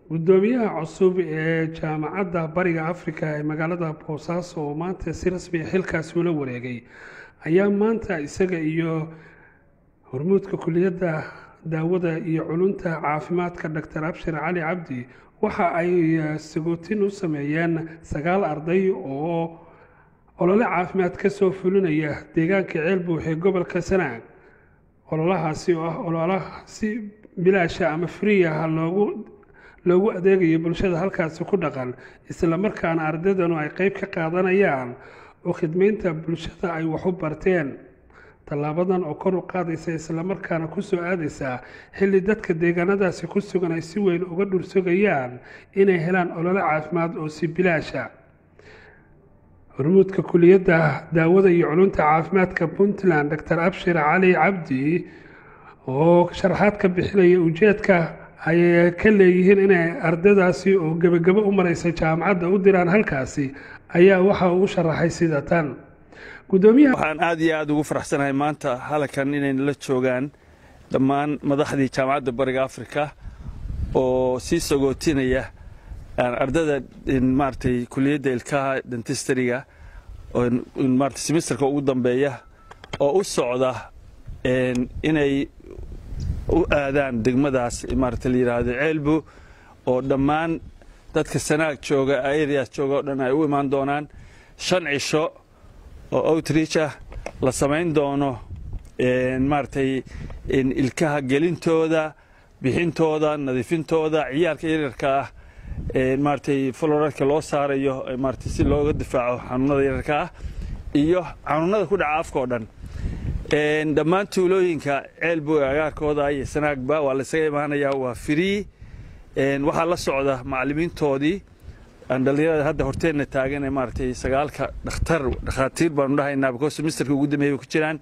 gudoomiyaha cusub ee jaamacadda bariga afrika ee magaalada boosaaso oo maanta si rasmi a xilkaasi ula wareegay ayaa maanta isaga iyo hormuudka kuliyadda daawada iyo culunta caafimaadka doctor abshir cali cabdi waxa ay sagootin u sameeyeen sagaal arday oo olole caafimaad ka soo fulinaya deegaanka ceelbuux ee gobolka sanaag ololahaasi oo ah ololaha si bilaasha ama friiaha loogu loogu adeegayo bulshada halkaasi ku dhaqan islamarkaana ardaydanu ay qeyb ka qaadanayaan oo khidmeynta bulshada ay wax u barteen tallaabadan oo kor u qaadaysa islamarkaana kusoo aadaysa xilli dadka deegaanadaasi ku sugan ay si weyn uga dhursogayaan inay helaan olole caafimaad oo si bilaasha hormuudka kuliyadda daawada iyo culunta caafimaadka puntland doctor abshir cali cabdi oo sharaxaad ka bixinaya ujeedka ay ka leeyihiin inay ardaydaasi oo gebagabo u mareysa jaamacadda u diraan halkaasi ayaa waxa uu sharaxay sida tan waxaan aad iyo aad ugu faraxsanahay maanta halkan inayna la joogaan dhammaan madaxdii jaamacadda bariga afrika oo sii sagootinaya ardada maaragtay kuliyadda ilkaha dentistariga maarata semesterka ugu dambeeya oo u socda inay u aadaan degmadaas maarata la yidhaahdo ceelbu oo dhammaan dadka sanaag jooga areas jooga o dhan ay u imaan doonaan shan cisho oo outreach ah la samayn doono maaragtay ilkaha gelintooda bixintooda nadiifintooda ciyaalka yaryarka ah maaragtay florarka loo saarayo maaragtay si looga difaaco xanuunada yaryarka ah iyo xanuunada ku dhaca afka oo dhan dhammaan tuulooyinka ceelbo agaarkooda iyo sanaagba waa la isaga imaanayaa waa free waxaa la socda macallimiintoodii dhalinyarada hadda horteenna taagan ee maaragtay sagaalka dhakhtar dhakhaatiir baanu dhahaynaa because semesterka ugu dambeeyay ku jiraan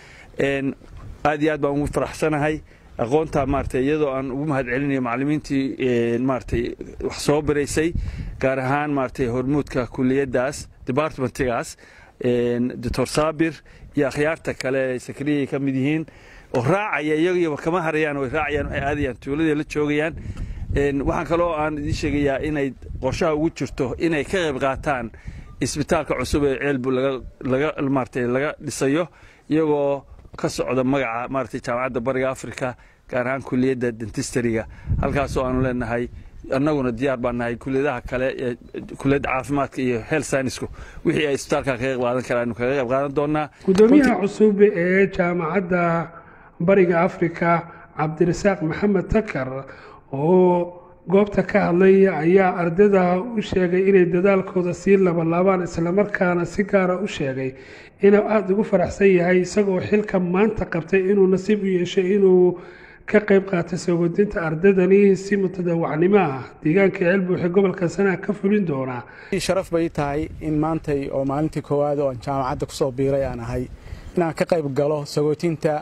aad iyo aad baan ugu faraxsanahay aqoonta maaragtay iyadoo aan ugu mahad celinayo macallimiintii maaragtay wax soo baraysay gaar ahaan maaragtay hormuudka kuliyaddaas departmentigaas doctor saabir iyo akhyaarta kale ee sakriyay ka mid yihiin oo raacaya iyagiiba kama harayaan way raacayaan waxay aadayaan tuuladii la joogayaan waxaan kaloo aan idiin sheegayaa inay qorshaha ugu jirto inay ka qayb qaataan isbitaalka cusub ee ceelbu laga maaragtay laga dhisayo iyagoo ka socda magaca maaragtay jaamacadda bariga afrika gaar ahaan kuliyadda dentistariga halkaasoo aanu leenahay annaguna diyaar baan nahay kuliyadaha kale ee kuliyadda caafimaadka iyo health scienceku wixii ay isbitaalka kaga qayb qaadan karaan anu kaga qayb qaadan doonaa gudoomiyaha cusub ee jaamacadda bariga afrika cabdirasaaq maxamed takar oo goobta ka hadlay ayaa ardayda u sheegay inay dadaalkooda sii labalaabaan islamarkaana si gaara u sheegay inuu aada ugu faraxsan yahay isagoo xilka maanta qabtay inuu nasiib u yeeshay inuu ka qayb qaatay soogodinta ardaydani si mutadawacnimo ah deegaanka ceelbuuxe gobolka sanaag ka fulin doonaa sharaf bay tahay in maantay oo maalintii koowaad oo aan jaamacadda kusoo biiray aan ahay inaan ka qayb galo sagootinta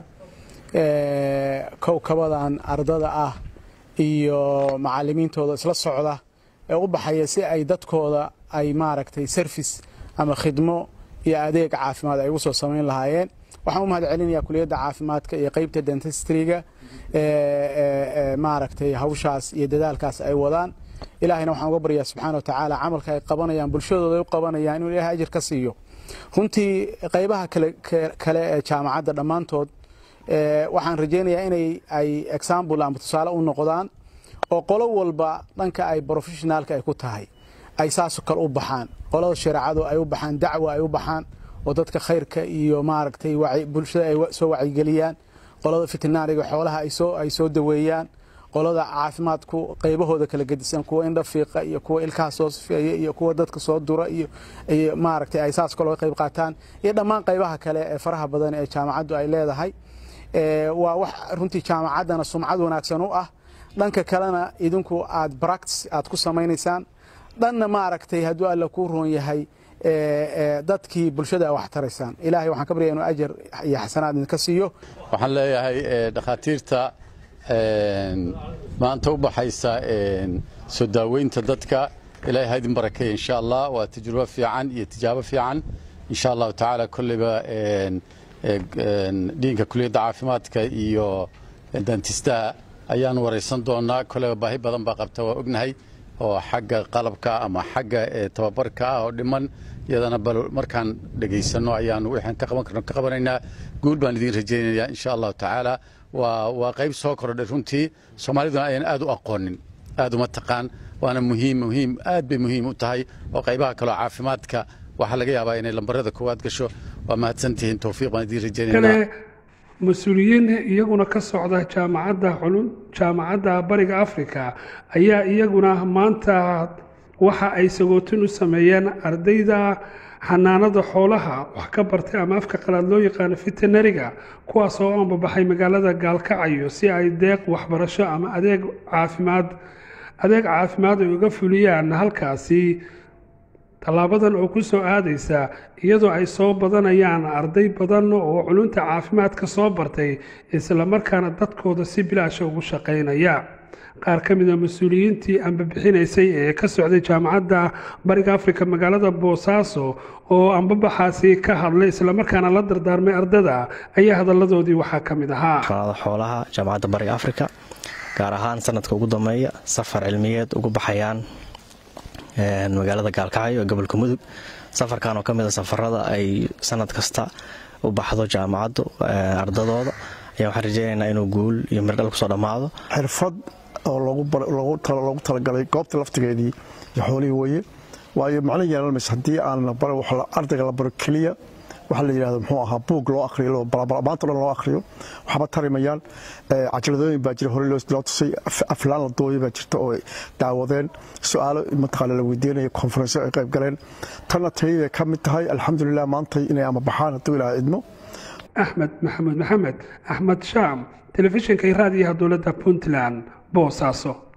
kowkabadan ardada ah iyo macallimiintooda isla socda ee u baxaya si ay dadkooda ay maaragtay service ama khidmo iyo adeeg caafimaad ay ugu soo samayn lahaayeen waxaan u mahad celinayaa kuliyadda caafimaadka iyo qeybta dentistryga maaragtay hawshaas iyo dadaalkaas ay wadaan ilaahayna waxaan uga baryaa subxaana wa tacaala camalka ay qabanayaan bulshadooda ay u qabanayaan inuu ilahay ajir ka siiyo runtii qaybaha kale ee jaamacadda dhammaantood waxaan rajaynayaa inay ay example ama tusaale u noqdaan oo qolo walba dhanka ay professionaalka ay ku tahay ay saasoo kale u baxaan qolada shareecadu ay u baxaan dacwa ay u baxaan oo dadka khayrka iyo maaragtay bulshada ay soo wacyigeliyaan qolada fitinaariga xoolaha ay soo daweeyaan qolada caafimaadku qaybahooda kala gedisan kuwa indha fiiqa iyo kuwa ilkaha soo sifeeya iyo kuwa dadka soo dura iyo maaragtay ay saas kaloo qayb qaataan iyo dhammaan qaybaha kale ee faraha badan ee jaamacaddu ay leedahay waa wax runtii jaamacaddana sumcad wanaagsan u ah dhanka kalena idinku aad bractice aad ku samaynaysaan dhanna maaragtay hadduu alla kuu roon yahay dadkii bulshada wax taraysaan ilaahay waxaan ka baryaya inuu ajar iyo xasanaad idinka siiyo waxaan leeyahay dhakhaatiirta maanta u baxaysa soo daaweynta dadka ilaahay ha idin barakeeya insha allah waa tajrubo fiican iyo tijaabo fiican insha allahu tacaala kolleyba dhiinka kuliyadda caafimaadka iyo dantistaha ayaan waraysan doonaa koleba baahi badan baa qabta waa ognahay oo xagga qalabka ama xagga tababarka ah oo dhiman iyadana bal markaan dhegaysanno ayaanu waxaan ka qaban karno ka qabanaynaa guul baan idiin rajaynayaa insha allahu tacaala waa waa qayb soo kordhay runtii soomaaliduna ayaan aad u aqoonin aad uma taqaan waana muhiim muhiim aad bay muhiim u tahay oo qaybaha kaleo caafimaadka waxaa laga yaabaa inay lambarada koowaad gasho waa mahadsantihiin towfiiq baan idiin rajaynaynaa mas-uuliyiin iyaguna ka socda jaamacadda culum jaamacadda bariga afrika ayaa iyaguna maanta waxa ay sagootin u sameeyeen ardayda xanaanada xoolaha wax ka bartay ama afka qalaad loo yaqaano veterinariga kuwaas oo ambabaxay magaalada gaalkacyo si ay deeq waxbarasho ama adeeg caafimaad adeeg caafimaad ay uga fuliyaan halkaasi tallaabadan oo ku soo aadaysa iyadoo ay soo badanayaan arday badan oo culunta caafimaadka soo bartay islamarkaana dadkooda si bilaasha ugu shaqaynaya qaar ka mida mas-uuliyiintii ambabixinaysay ee ka socday jaamacadda bariga afrika magaalada boosaaso oo ambabaxaasi ka hadlay islamarkaana la dardaarmay ardada ayaa hadalladoodii waxaa ka mid ahaa xoolaha jaamacadda bariga afrika gaar ahaan sanadka ugu dambeeya safar cilmiyeed ugu baxayaan magaalada gaalkacyo ee gobolka mudug safarkan oo ka mid a safarada ay sanad kasta u baxdo jaamacaddu ardadooda ayaa waxaan rajeynaynaa inuu guul iyo mirdhal kusoo dhammaado xirfad oo loogu talagalay goobta laftigeedii iyo xoolihii weye waayo macno yeelan mayso haddii aan ardayga la baro keliya waxa la yidhahdo muxuu ahaa buug loo akhriyo maanta dhan loo akhriyo waxba tarimayaan cajaladooyin baa jira hore loo tusay aflaan la dooya baa jirta oo daawadeen su-aalo mataqaana la weydiinaya konferensyo ay qayb galeen tanna tayada ka mid tahay alxamdulilah maantay inay ama baxaan hadduu ilaaha idmo axmed maxamuud maxamed axmed shaam telefishinka raadiyaha dowladda puntland boosaaso